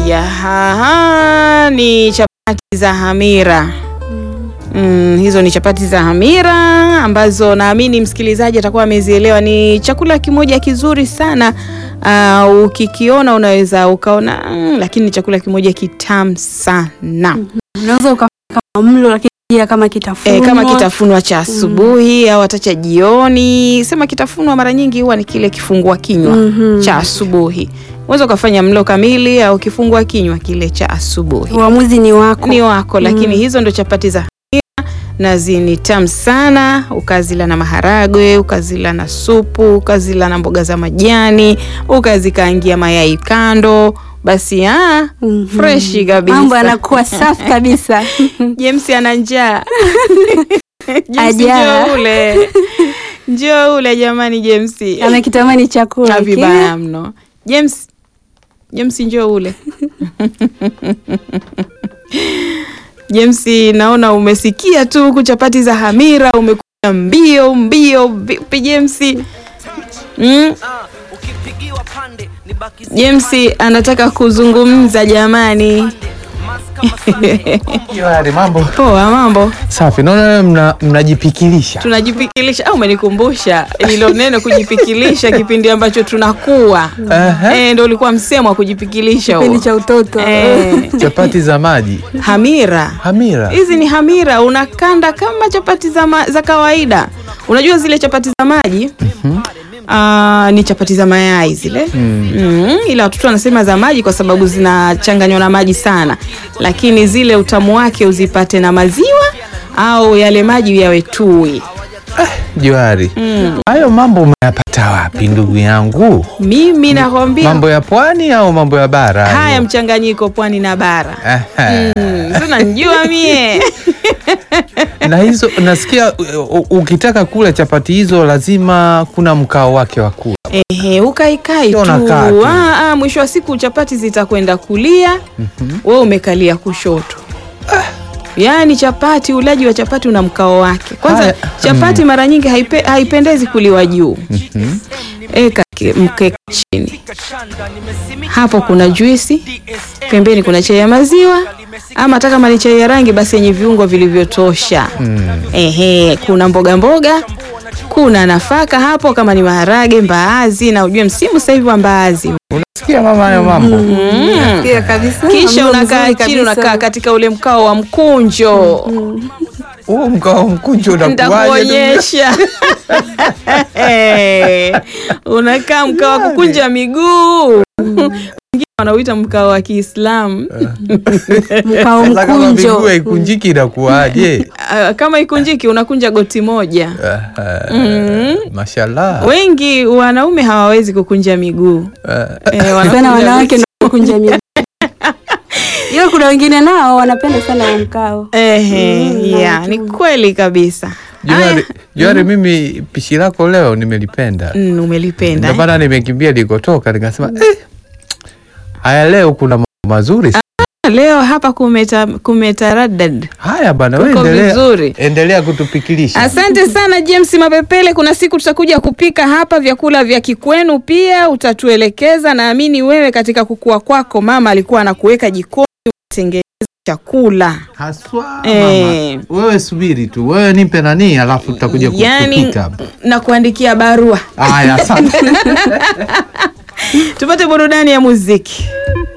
Haya, haha, ni chapati za hamira. Mm, hizo ni chapati za hamira ambazo naamini msikilizaji atakuwa amezielewa. Ni chakula kimoja kizuri sana. Uh, ukikiona unaweza ukaona mm, lakini ni chakula kimoja kitamu sana. Unaweza ukafanya kama mlo lakini pia kama kitafunwa. E, kama kitafunwa cha asubuhi au hata cha jioni. Sema kitafunwa mara nyingi huwa ni kile kifungua kinywa Mhm. cha asubuhi. Unaweza ukafanya mlo kamili au kifungua kinywa kile cha asubuhi. Uamuzi ni wako. Ni wako, lakini hizo ndo chapati za hamira na zini tamu sana. Ukazila na maharagwe, ukazila na supu, ukazila na mboga za majani, ukazikaangia mayai kando, basi ah, Mhm. freshi kabisa. Mambo yanakuwa safi kabisa. James ana njaa. James Ajaa. njoo ule. Njoo ule jamani James. Amekitamani chakula. Na kile. vibaya mno. James. James njoo ule. James naona umesikia tu huku chapati za hamira umekuja mbio mbio vipi James? Mm? James anataka kuzungumza jamani. Yohari, mambo Poa mambo. safi. Naona mna, mnajipikilisha tunajipikilisha au umenikumbusha hilo neno kujipikilisha kipindi ambacho tunakuwa Aha. eh, ndo ulikuwa msemo wa kujipikilisha huo. Kipindi cha utoto. eh, chapati za maji hamira hamira. hizi ni hamira unakanda kama chapati za, ma, za kawaida unajua zile chapati za maji Aa, ni chapati za mayai zile mm. ila watoto wanasema za maji kwa sababu zinachanganywa na maji sana lakini zile utamu wake uzipate na maziwa au yale maji yawe tui Johari, hayo mambo umeyapata wapi ndugu yangu? mimi nakwambia Mambo ya pwani au mambo ya bara? hayo? haya mchanganyiko pwani na bara Aha. mm, sasa njua mie na hizo nasikia u- u- ukitaka kula chapati hizo lazima kuna mkao wake wa kula. Ehe, ukaikai Sio tu unakaa tu. Ah, ah, mwisho wa siku chapati zitakwenda kulia wewe umekalia kushoto yaani chapati ulaji wa chapati una mkao wake kwanza Haya, chapati mara nyingi haipe, haipendezi kuliwa juu eka ke- mkeka chini hapo kuna juisi pembeni kuna chai ya maziwa ama hata kama ni chai ya rangi basi yenye viungo vilivyotosha ehe kuna mboga mboga kuna nafaka hapo kama ni maharage mbaazi na ujue msimu sasa hivi wa mbaazi Unasikia mama hayo mambo? Pia kabisa. kisha Mlo unakaa mzuri chini kabisa. unakaa katika ule mkao wa mkunjo Huo mkao mkunjo unakuwaje? nitakuonyesha Eh, unakaa mkao wa kukunja miguu wengine wanauita mkao wa Kiislamu Mkao Sasa kama miguu mkunjo. haikunjiki inakuwaje? Ah, kama ikunjiki unakunja goti moja Aha. Mashallah. wengi wanaume hawawezi kukunja miguu Eh, Eh, wanakunja Sana wanawake goti. na kunja miguu. Ila kuna wengine nao wanapenda sana huo mkao. Ehe, Mm, yeah, ni kweli kabisa Johari, Johari, mimi pishi lako leo nimelipenda. Mm, umelipenda Ndio eh? maana nimekimbia nilikotoka nikasema eh, haya leo kuna mambo mazuri. sana. leo hapa kumeta kumetaradad Haya bana, wewe Kuko endelea, vizuri. endelea kutupikilisha. Asante sana James Mapepele. Kuna siku tutakuja kupika hapa vyakula vya kikwenu, pia utatuelekeza. Naamini wewe katika kukua kwako mama alikuwa anakuweka jikoni utengeneza chakula Haswa Eh. mama, wewe subiri tu, wewe nipe nani, alafu tutakuja ku- yani, kupika hapa. na kuandikia barua. Haya, asante. Tupate burudani ya muziki.